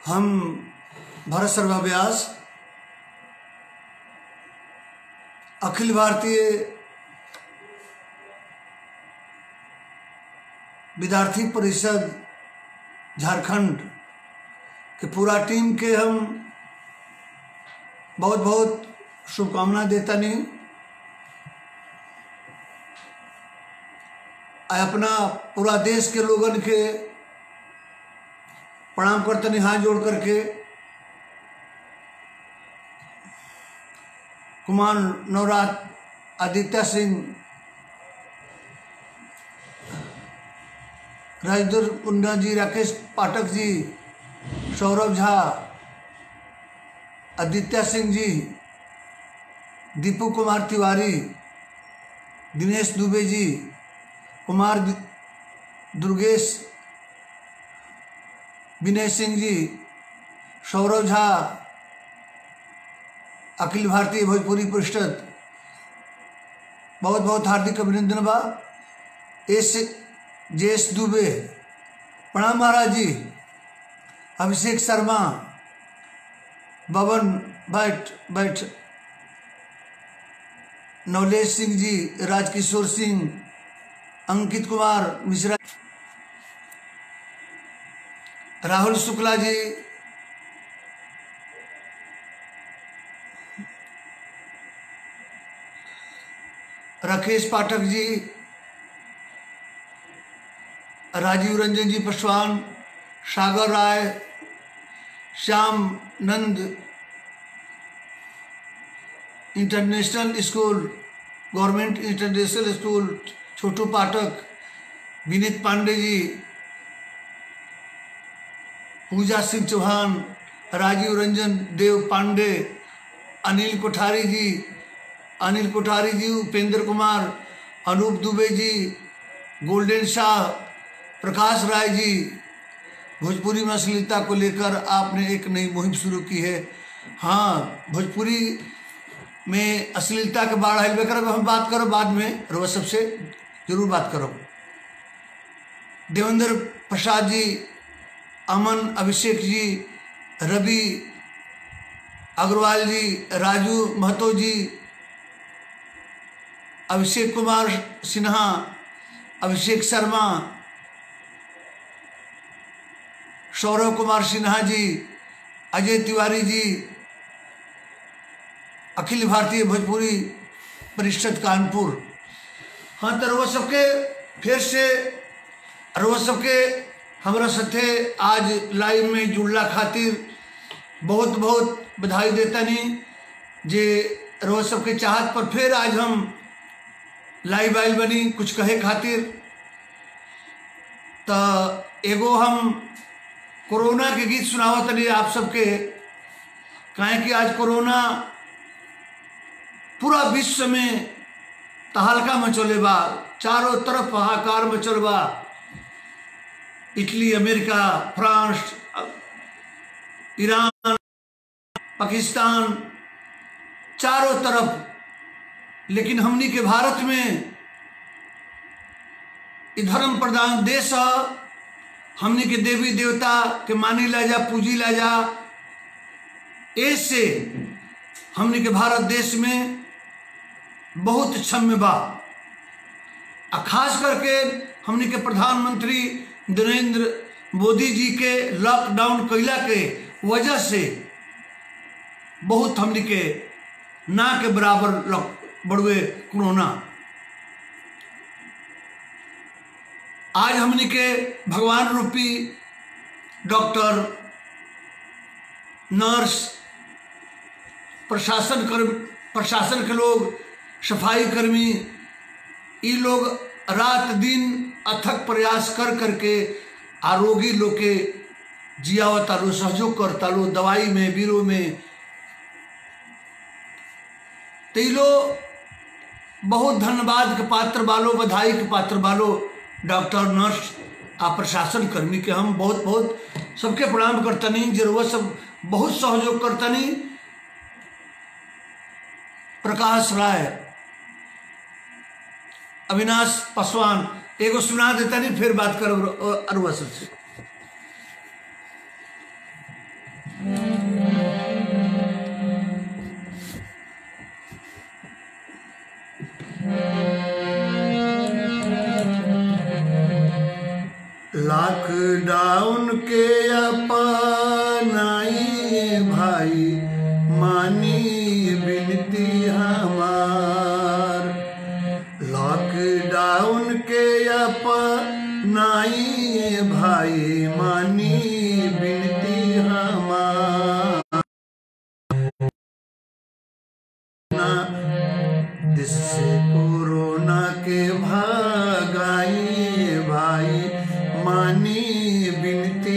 हम भरत शर्मा व्यास अखिल भारतीय विद्यार्थी परिषद झारखंड के पूरा टीम के हम बहुत बहुत शुभकामना देता नहीं आ अपना पूरा देश के लोगन के प्रणाम करतनी हाथ जोड़ करके कुमार नवरात आदित्य सिंह राजदूर कुंडा जी राकेश पाठक जी सौरभ झा आदित्य सिंह जी दीपू कुमार तिवारी दिनेश दुबे जी कुमार दुर्गेश विनय सिंह जी सौरभ झा अखिल भारतीय भोजपुरी परिषद बहुत बहुत हार्दिक अभिनंदन बा एस जेएस दुबे प्रणाम महाराज जी अभिषेक शर्मा बबन बैठ बैठ नवलेश सिंह जी राजकिशोर सिंह अंकित कुमार मिश्रा राहुल शुक्ला जी राकेश पाठक जी Rajeev Ranjan ji Paswan Sagar Rai Shyam Nand international school government international school Chhotu Pathak Vineet Pandey ji Puja Singh Chauhan Rajiv Ranjan देव पांडे अनिल कोठारी जी अनिल कोठारी जी उपेंद्र कुमार अनूप दुबे जी गोल्डन शाह प्रकाश राय जी भोजपुरी में अश्लीलता को लेकर आपने एक नई मुहिम शुरू की है हाँ भोजपुरी में अश्लीलता के बाढ़ आयल कर हम बात करो बाद में रोज सबसे जरूर बात करो देवेंद्र प्रसाद जी अमन अभिषेक जी रवि अग्रवाल जी राजू महतो जी अभिषेक कुमार सिन्हा अभिषेक शर्मा सौरभ कुमार सिन्हा जी अजय तिवारी जी अखिल भारतीय भोजपुरी परिषद कानपुर हाँ तो रोज सबके फिर से रोज सबके हमारा साथे आज लाइव में जुड़ला खातिर बहुत बहुत बधाई देता नहीं जे रोज सबके चाहत पर फिर आज हम लाइव आइल बनी कुछ कहे खातिर तो एगो हम कोरोना के गीत सुनावत तनी आप सबके काहे कि आज कोरोना पूरा विश्व में तहलका मचोले बा चारों तरफ हाहाकार मचल बा Italy America France Iran Pakistan चारों तरफ लेकिन हमनी के भारत में इ धर्म प्रधान देश है हमनी के देवी देवता के मानी ला जा पूजी ला जा ऐसे हमनी के भारत देश में बहुत क्षम्य बा आ खास करके हमनी के प्रधानमंत्री नरेंद्र मोदी जी के लॉकडाउन कैला के वजह से बहुत हमनी के ना के बराबर लॉक बढ़ुए कोरोना आज हमनी के भगवान रूपी डॉक्टर नर्स प्रशासन कर्म प्रशासन के लोग सफाई कर्मी ये लोग रात दिन अथक प्रयास कर करके आरोगी लोग के जियावता लो सहयोग करता लो दवाई में बीरो में तो लो बहुत धन्यवाद के पात्र बालो बधाई के पात्र बालो डॉक्टर नर्स आ प्रशासन कर्मी के हम बहुत बहुत सबके प्रणाम करतनी जरूरत सब बहुत सहयोग करतनी प्रकाश राय अविनाश पासवान एगो सुना देता नहीं फिर बात करो अरुआ सबसे जिससे कोरोना के भागाई भाई मानी बिनती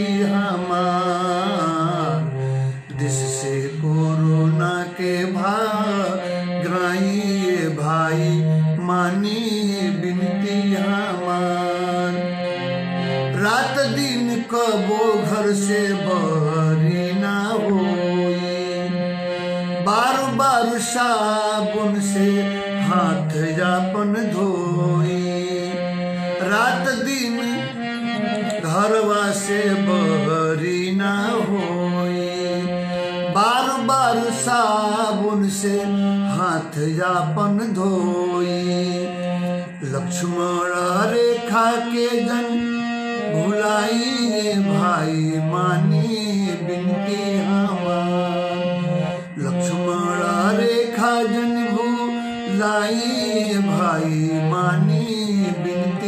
हमार जिससे कोरोना के भागाई भाई मानी बिनती हमार रात दिन कबो घर से बहरी ना होई बार बार साबुन से हाथ जापन धोई रात दिन घरवा से बहरी ना होई बार बार साबुन से हाथ जापन धोई लक्ष्मण रेखा के जन भुलाई भाई मानी बिनती हमार लक्ष्मण रेखा जन भुलाई भाई मानी बिनती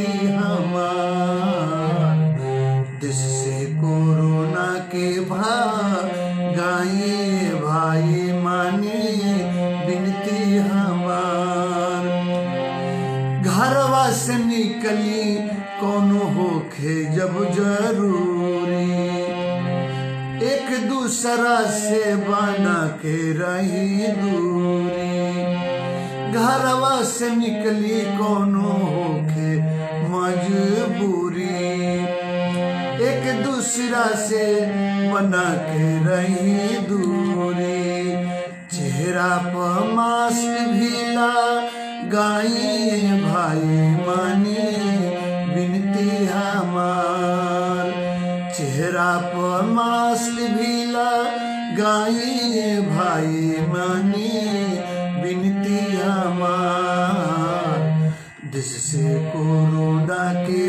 हमार देश से कोरोना के भागाई भाई मानी बिनती हमार घरवा से निकली कोनो होखे जब जरूरी एक दूसरा से बना के रही दूरी घरवा से निकली कोनो होखे मजबूरी एक दूसरा से बना के रही दूरी चेहरा पर मास्क भी गाई भाई मानी बिनती हमार चेहरा पर मास्क भी गाई भाई मानी बिनती हमार जिससे कोरोना के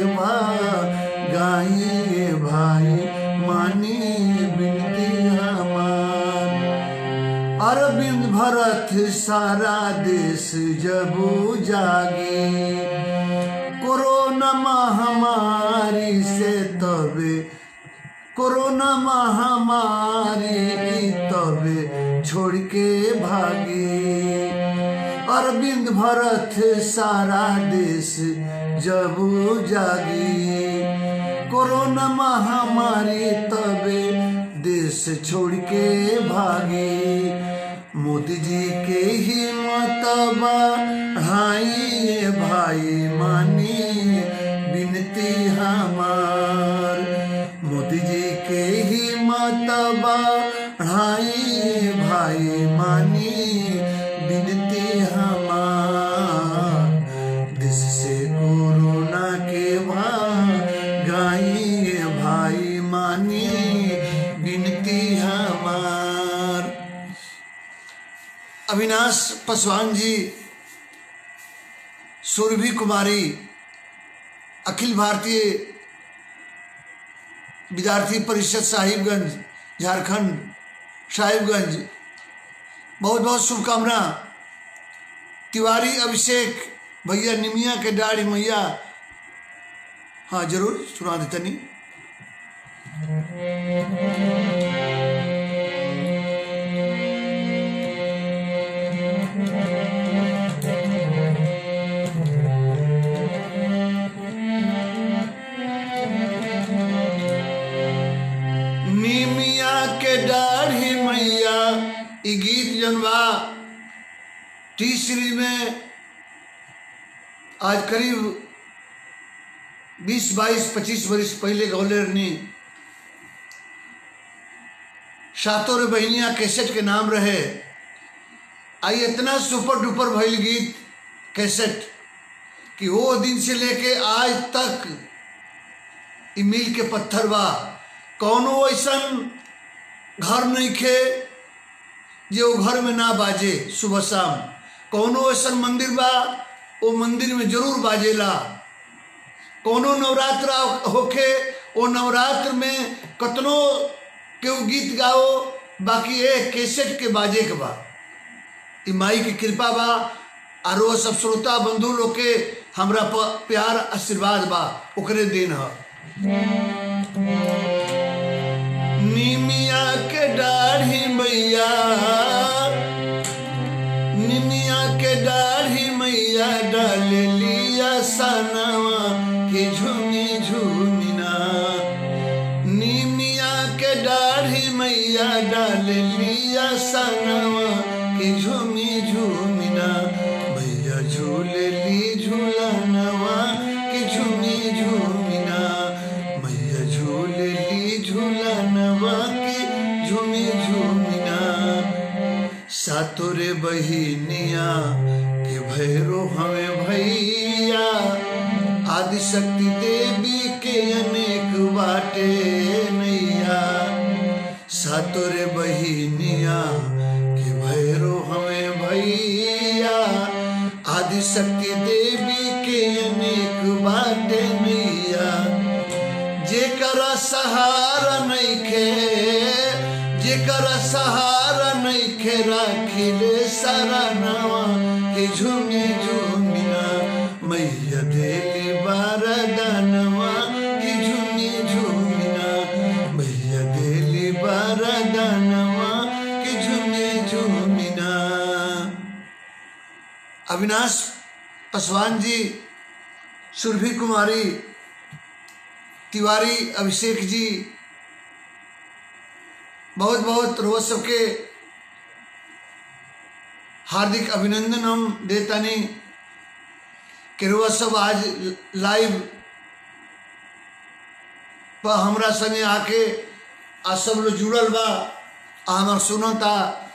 गाई भाई मानी बिनती हमार अरविंद भरत सारा देश जब जागे कोरोना महामारी से तबे कोरोना महामारी तबे छोड़ के भागे अरविंद भरत सारा देश जब जागी कोरोना महामारी तबे देश छोड़ के भागे मोदी जी के हिम्मत बढ़ाई भाई मानी बिनती हमार मोदी जी के हिम्मत बढ़ाई भाई मानी बिनती हमार देश से कोरोना के भागाई भाई मानी बिनती हमार अविनाश पासवान जी सुरभि कुमारी अखिल भारतीय विद्यार्थी परिषद साहिबगंज झारखंड साहिबगंज बहुत बहुत शुभकामना तिवारी अभिषेक भैया निमिया के डाढ़ी मैया हाँ जरूर सुना देते नहीं निमिया के दाढ़ी मैया ई गीत जनवा टी सीरीज में आज करीब 20 22 25 वर्ष पहले गौलेरनी सातों रे बहनिया कैसेट के नाम रहे आई इतना सुपर डुपर भइल गीत कैसेट कि वो दिन से लेके आज तक ई मील के पत्थर बा कौनो ऐसन घर नहीं खे जे वो घर में ना बाजे सुबह शाम कौनो ऐसन मंदिर बा वो मंदिर में जरूर बाजेला कोनो नवरात्र होखे वो नवरात्र में कतनो केहू गीत गाओ बाकी ए कैसेट के बाजे के बा ई माई की कृपा बा और वो सब श्रोता बंधु लोग के हमरा प प्यार आशीर्वाद बा ओकरे देन ह निमिया के दाढ़ी मैया निमिया के दाढ़ी मैया डाल लिया सनवा के झूमी झूमिना निमिया के दाढ़ी मैया डाल लिया सनवा के झूमी झूमिना भैया झूले ली झूलनवा के झूमी झूमिना भैया झूले ली झूलनवा के झूमी झूमिना सातोरे बहिनिया के भैरो हमें भैया आदि शक्ति देवी के अनेक बाटे नैया सातोरे बहिनिया के भैरो हमें भैया आदि शक्ति देवी के अनेक बाटे नैया जेकरा सहारा नइखे जेकरा सहारा नइखे राखिले सरनवा के झूमी झूमिना मैया देली बारदानवा के झूमी झूमिना मैया देली बारदानवा के झूमी झूमिना अविनाश पासवान जी सुरभि कुमारी तिवारी अभिषेक जी बहुत बहुत रोज सबके हार्दिक अभिनंदन हम देतानी कि रोज सब आज लाइव पर हमरा संगे आके आ सब लोग जुड़ल बा आ हमार सुनता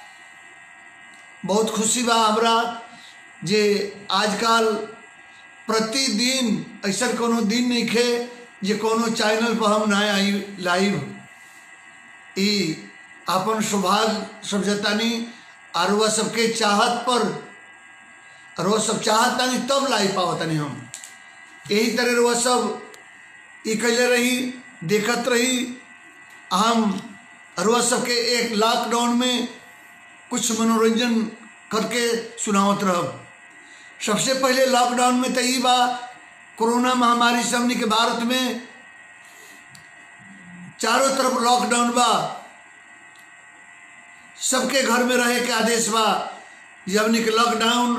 बहुत खुशी बा हमरा जे आजकल प्रतिदिन ऐसा कोनो दिन नहीं खे जे कोनो चैनल पर हम ना आई लाइव ई अपन सौभाग्य समझतानी और वह सबके चाहत पर और वह सब चाहतानी तब लाई पावतानी हम यही तरह वह सब ई कैले रही देखत रही हम और वह सबके एक लॉकडाउन में कुछ मनोरंजन करके सुनावत रहब सबसे पहले लॉकडाउन में तो ई बा कोरोना महामारी से हमनी के भारत में चारों तरफ लॉकडाउन बा सबके घर में रहे के आदेश बा जे हमनी के लॉकडाउन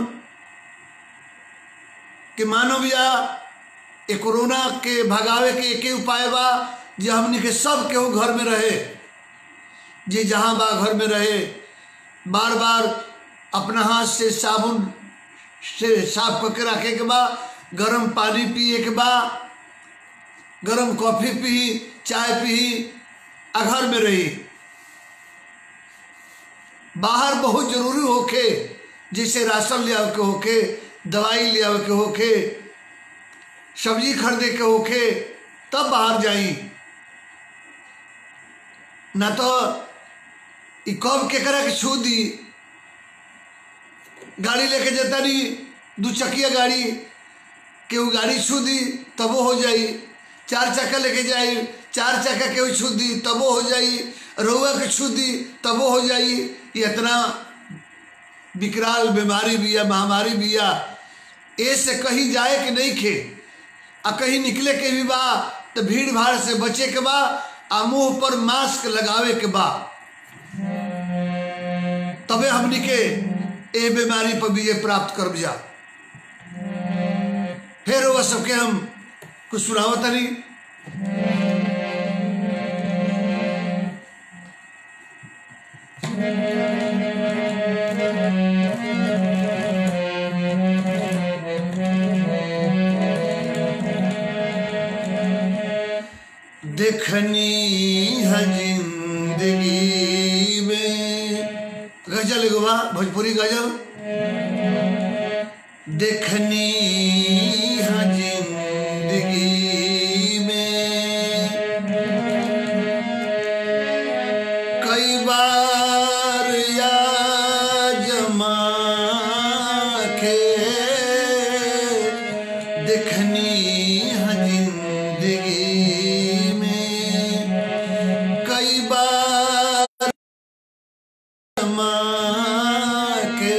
के मानव या ये कोरोना के भगावे के एके उपाय बा जे हमनी के सब केहू घर में रहे जे जहाँ बा घर में रहे बार बार अपना हाथ से साबुन से साफ करके रखे के बा गरम पानी पिए के बा गरम कॉफी पी चाय पी आ घर में रही बाहर बहुत जरूरी होके जैसे राशन ले आवे के होके दवाई ले आवे के होके सब्जी खरीदे के होके तब बाहर जाई ना तो ई कब केकरा के छू दी गाड़ी लेके जाता नहीं दू चकिया गाड़ी केहू गाड़ी छू दी तबो हो जाई चार चक्का लेके जाई चार चक्का केहू छू दी तबो हो जाई रउआ के छू दी तबो हो जाई ये इतना विकराल बीमारी बिया महामारी बिया ए से कहीं जाए के नहीं खे आ कहीं निकले के भी बा तो भीड़ भाड़ से बचे के बा आ मुंह पर मास्क लगावे के बा तबे हमनी के ए बीमारी पर विजय प्राप्त कर जा फिर वह सबके हम कुछ सुनावत नहीं देखनी है जिंदगी में गजल एगो बा भोजपुरी गजल देखनी है जिंदगी में कई बार या जमा के देखनी है जिंदगी में कई बार जमा के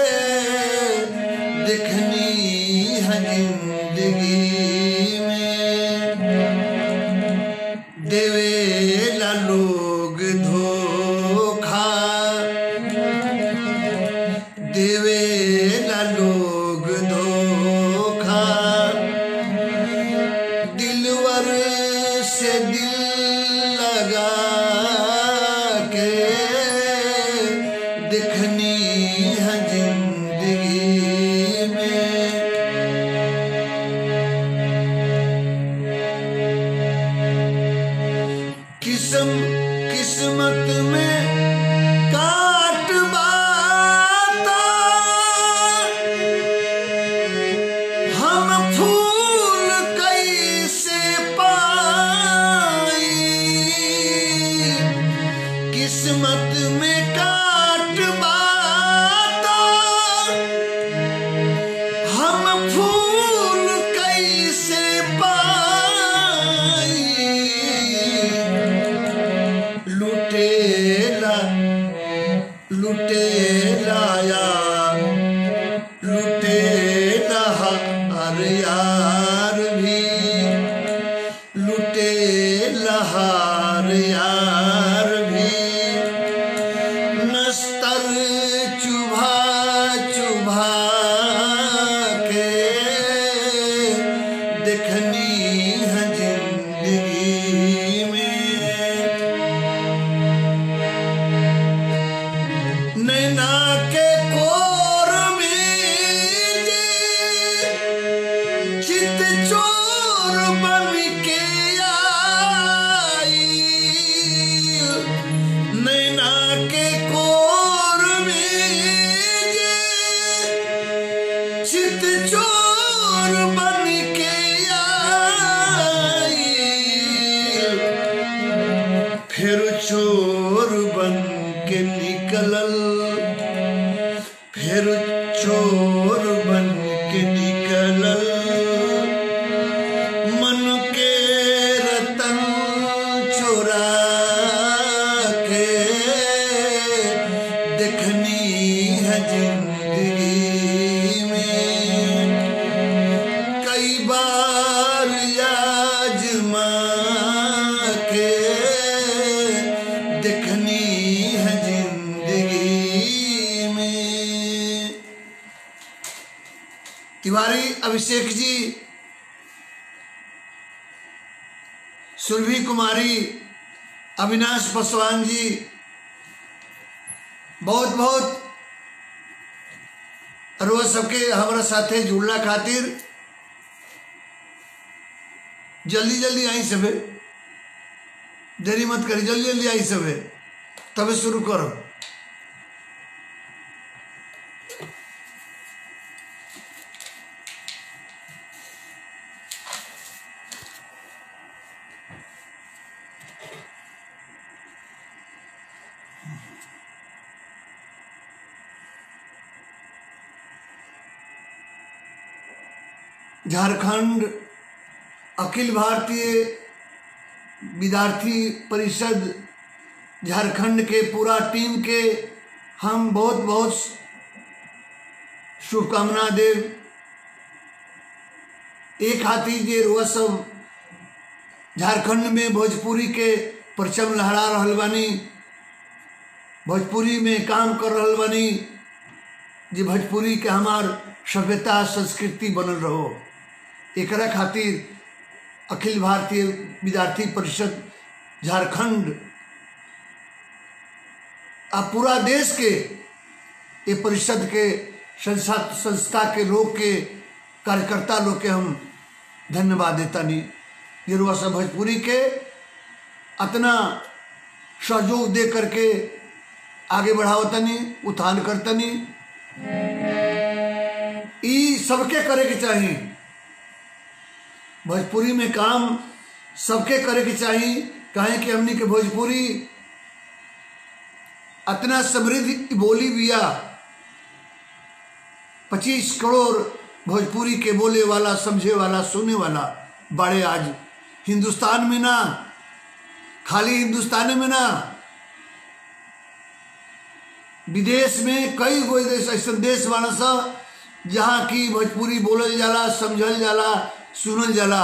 देखनी है जिंदगी में देवेला लोग धोखा देवे देवे ला लोग धोखा दिलवर से दिल लगा के दिखनी है जिंदगी में किस्म किस्मत में काट बाता हम फूल कैसे पाई किस्मत में काट बाता हम फूल कैसे पाई लुटेरा लुटेरा यार लुटेरा हर यार भी लुटेरा हर यार भी नस्तर चुभा चुभा के देखनी है जिंदगी में नैना के कोर में जे चित चोर बन के आई नैना के कोर में जे चित चोर बन के आई फिर चोर बन के निकलल फिर चोर बन के निकलल मन के रतन चोरा के देखनी है जिंदगी में कई बार आजमा के देखनी है जिंदगी में तिवारी अभिषेक जी सुरभि कुमारी अविनाश पासवान जी बहुत बहुत रोज सबके हमारा साथे जुड़ला खातिर जल्दी जल्दी आई सबे देरी मत करी जल्दी जल्दी आई सबे तबे शुरू करो झारखंड अखिल भारतीय विद्यार्थी परिषद झारखंड के पूरा टीम के हम बहुत बहुत शुभकामना देव एक हाथी जे रुआ सब झारखंड में भोजपुरी के परचम लहरा रहल बानी भोजपुरी में काम कर रहल बानी जे भोजपुरी के हमार सभ्यता संस्कृति बनल रहो एकरा खातिर अखिल भारतीय विद्यार्थी परिषद झारखंड आ पूरा देश के ये परिषद के संस्था संस्था के लोग के कार्यकर्ता लोग के हम धन्यवाद देता नहीं ये रुआ सब भोजपुरी के अतना सहयोग दे करके आगे बढ़ावतनी उत्थान करतनी ई सबके करे के चाहिए भोजपुरी में काम सबके करे के चाहिए काहे कि हमनी के भोजपुरी अतना समृद्ध बोली बिया पच्चीस करोड़ भोजपुरी के बोले वाला समझे वाला सुने वाला बड़े आज हिंदुस्तान में ना खाली हिंदुस्तान में ना विदेश में कई गो देश ऐसा देश बाना सा जहाँ की भोजपुरी बोलल जाला समझल जाला सुनल जाला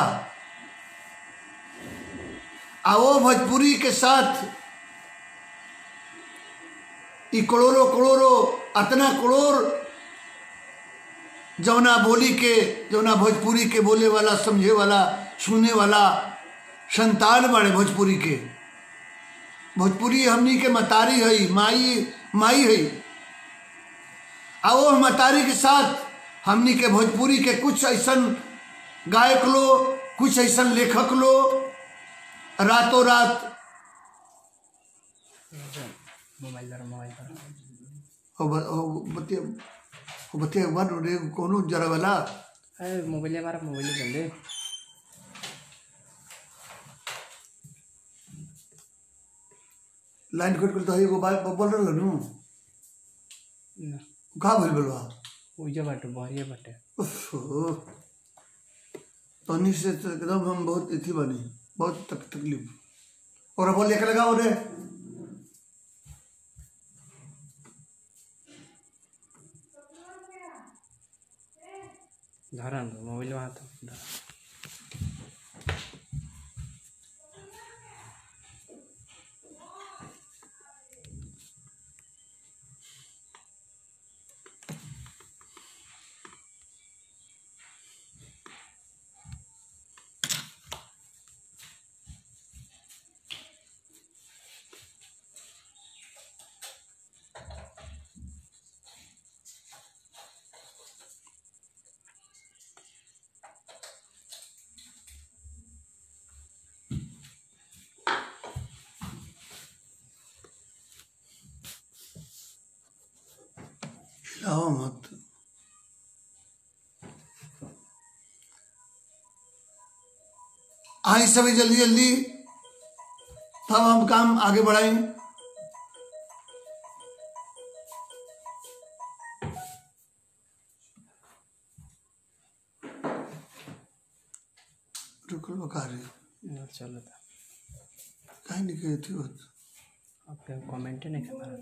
आ वो भोजपुरी के साथ ई करोड़ों करोड़ों अतना करोड़ जौना बोली के जौना भोजपुरी के बोले वाला समझे वाला सुने वाला संतान बड़े भोजपुरी के भोजपुरी हमनी के मतारी है माई माई है आ वो मतारी के साथ हमनी के भोजपुरी के कुछ ऐसन गायक लो कुछ ऐसन लेखक लो रातों रात मोबाइल द्वारा मोबाइल द्वारा हो ब- हो बतिया हो बतिया वन रे कोनो जरा वाला अरे मोबाइल हमारा मोबाइल बंदे लाइन कट कर तो एगो बात बोल रहल नु ना का भइल बलवा उजा बाटे बहरिया बाटे उफ, तनी से तो एकदम हम बहुत इथी बनी बहुत तक तकलीफ और बोल लेके लगाओ रे धरा मोबाइल वहाँ तो धरा हिलाओ मत आई सभी जल्दी जल्दी तब हम काम आगे बढ़ाएं रुकल बका रही ना चलो था कहीं नहीं गई थी वो आपके कमेंट नहीं हमारा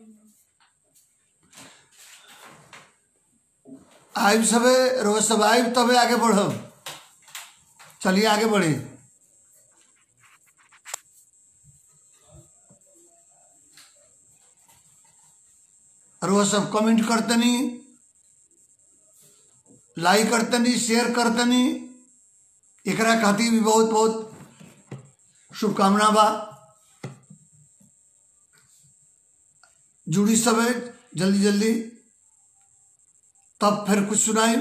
आइब सबे रोज सब आइब तबे आगे बढ़ब चलिए आगे बढ़े रोज सब कमेंट करतनी लाइक करतनी शेयर करतनी एकरा खातिर भी बहुत बहुत शुभकामना बा जुड़ी सबे जल्दी जल्दी तब फिर कुछ सुनाई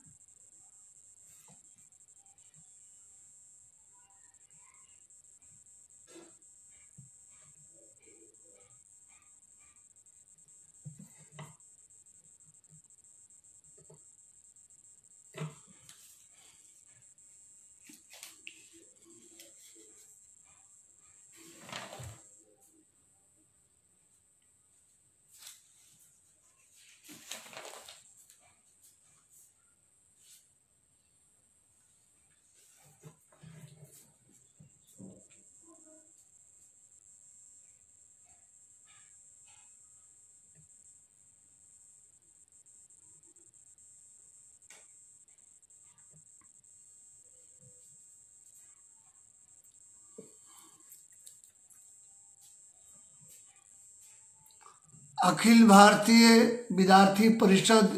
अखिल भारतीय विद्यार्थी परिषद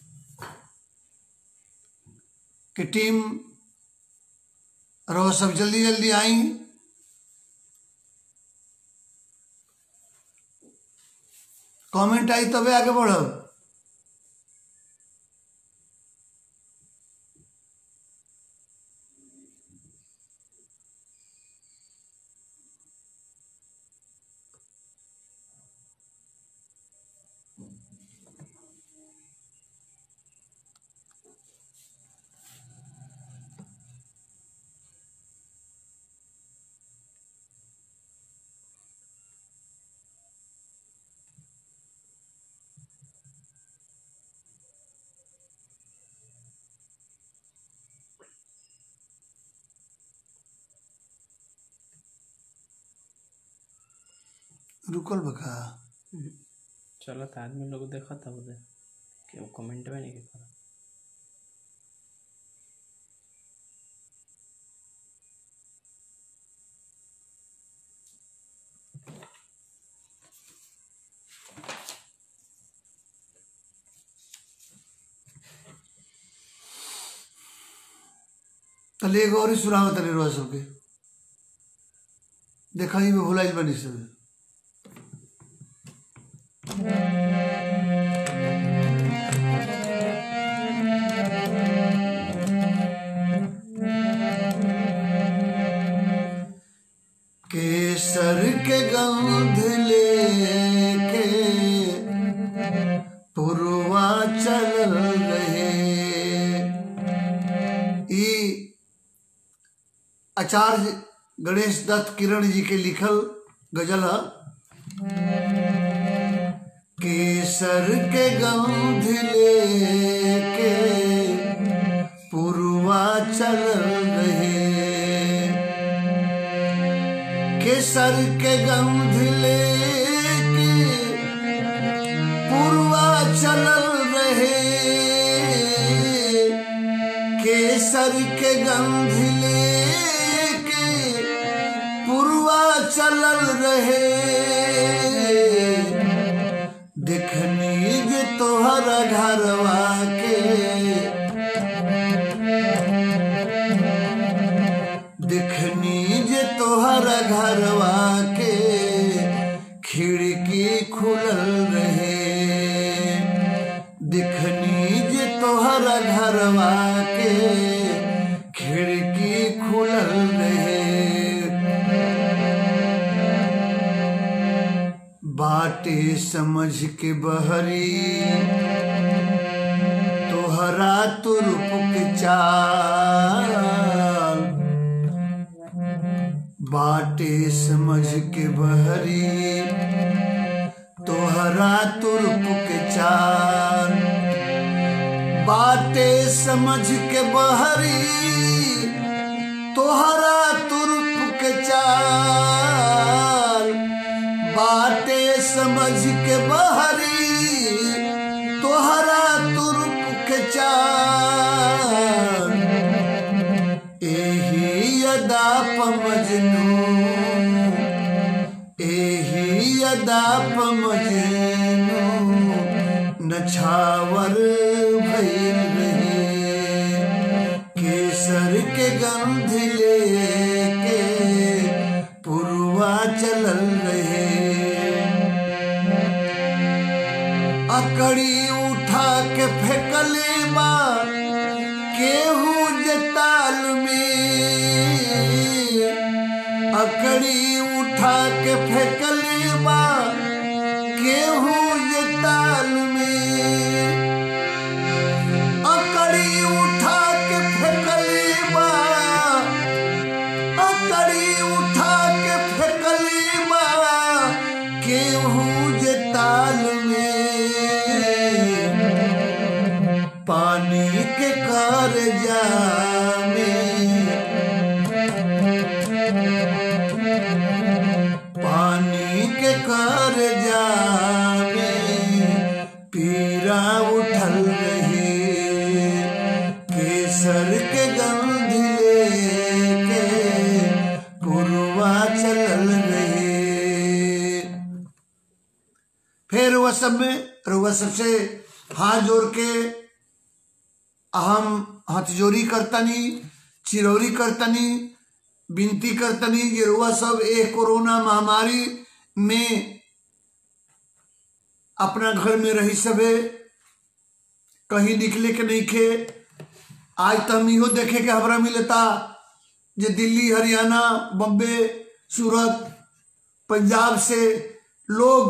की टीम रहो सब जल्दी जल्दी आई कमेंट आई तबे आगे बढ़ब रुकल बका चलो था आदमी लोग देखा था उधर कि वो कमेंट में नहीं करा तले एगो और ही सुनाव तले रुआ सबके देखा ही में भुलाइल बनी सब केसर के गंध लेके पुरवा चल रहे ई आचार्य गणेश दत्त किरण जी के लिखल गजल है केसर के गंध लेके पुरवा चल रहे केसर के गंध लेके पुरवा चलल रहे केसर के गंध लेके पुरवा चलल रहे देखनी जे तोहर घरवा के दिखनी जे तोहर घरवा के खिड़की खुलल रहे दिखनी जे तोहर घरवा के खिड़की खुलल रहे बाटे समझ के बहरी तोहरा तुरुप के चाल बाटे समझ के बहरी तोहरा तुरुप के चाल बाटे समझ के बहरी तोहरा तुरुप के चाल बाटे समझ के बहरी तोहरा तुरुप के चाल एही यदा पमजनू एही यदा पमजनू नछावर भइल रहे केसर के गंध लेके पुरवा चलल रहे अकड़ी उठा के फेंकले बा केहू जताल में अकड़ी उठा के फेंकले बा केहू जताल में अकड़ी उठा के फेंकले बा अकड़ी उठा के फेंकले बा केहू जताल में पानी के कार जामे पानी के कार जामे पीरा उठल रहे केसर के गंध लेके पुरवा चलल रहे फिर वह सब में वह सबसे हाथ जोड़ के अहम हथजोरी करतनी चिरौरी करतनी विनती करतनी जे रुआ सब एक कोरोना महामारी में अपना घर में रही सबे कहीं निकले के नहीं खे आज तो हम इहो देखे के हमरा मिलता जे दिल्ली हरियाणा बम्बे सूरत पंजाब से लोग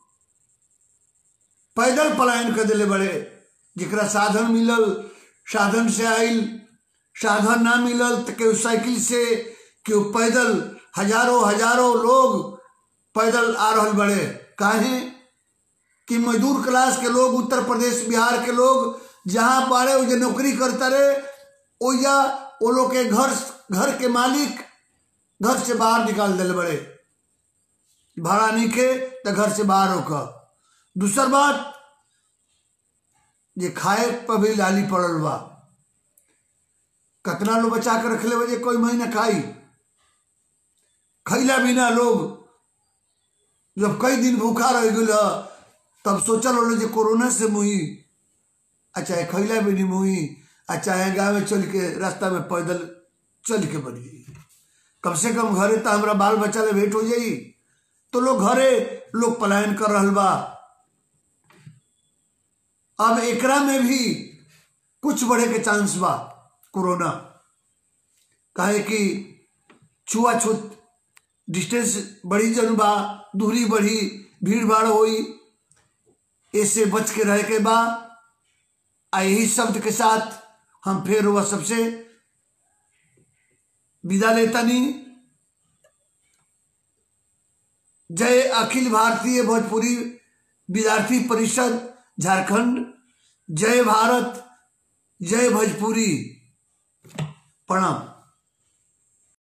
पैदल पलायन कर दिले बड़े जरा साधन मिलल साधन से आइल साधन ना मिलल तो केहू साइकिल से केहू पैदल हजारों हजारों लोग पैदल आ रहल बड़े काहे कि मजदूर क्लास के लोग उत्तर प्रदेश बिहार के लोग जहाँ बाड़े वो जो नौकरी करता रहे ओया वो लोग के घर घर के मालिक घर से बाहर निकाल दिले बड़े भाड़ा नहीं के तो घर से बाहर होकर दूसर बात जे खाए पर भी लाली पड़ल बा कतना लोग बचा के रखले बजे कोई महीना खाई खैला बिना लोग जब कई दिन भूखा रह गल तब सोचल होलो जे कोरोना से मुही आ चाहे खैला भी नहीं मुही आ चाहे गाँव में चल के रास्ता में पैदल चल के बन जाई कम से कम घरे तो हमारा बाल बच्चा ले भेंट हो जाई तो लोग घरे लोग पलायन कर रहल बा अब एकरा में भी कुछ बढ़े के चांस बा कोरोना काहे कि छुआछूत डिस्टेंस बढ़ी जन बा दूरी बढ़ी भीड़ भाड़ होई इससे बच के रह के बा आ यही शब्द के साथ हम फिर वह सबसे विदा लेतानी जय अखिल भारतीय भोजपुरी विद्यार्थी परिषद झारखंड जय भारत जय भोजपुरी प्रणाम